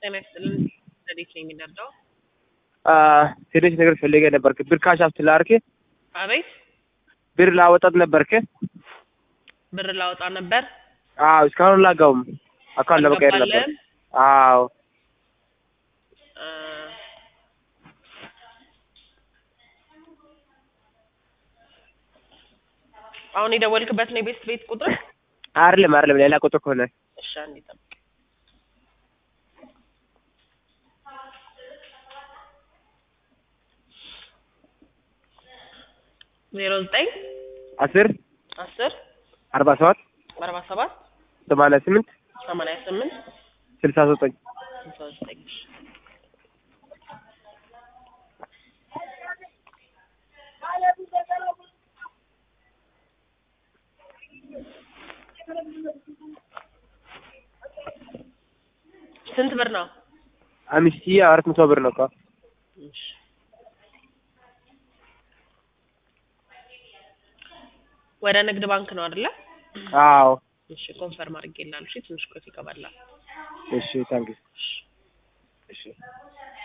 ጤና ይስጥልን። እንዴት ነው የሚደርደው? ሴቶች ነገር ፈልጌ ነበርክ ብር ካሽ አፍትላርክ አቤት ብር ላወጣት ነበርክ? ብር ላወጣ ነበር። አዎ እስካሁን ላጋውም አካውንት ለመቀየር ነበር። አልገባልህም? አዎ እ አሁን የደወልክበት ነው የቤት ቤት ቁጥር? አይደለም አይደለም ሌላ ቁጥር ከሆነ እሺ አንዴ ጠብቅ። ዜሮ ዘጠኝ አስር አስር አርባ ሰባት አርባ ሰባት ሰማንያ ስምንት ሰማንያ ስምንት ስልሳ ዘጠኝ ስልሳ ዘጠኝ ስንት ብር ነው? አምስት ሺህ አራት መቶ ብር ነው እኮ እሺ ወደ ንግድ ባንክ ነው አይደለ? አዎ እሺ ኮንፈርም አድርጌልሃለሁ። እሺ ትንሽ ቆይቶ ይገባላል። እሺ ታንኪ እሺ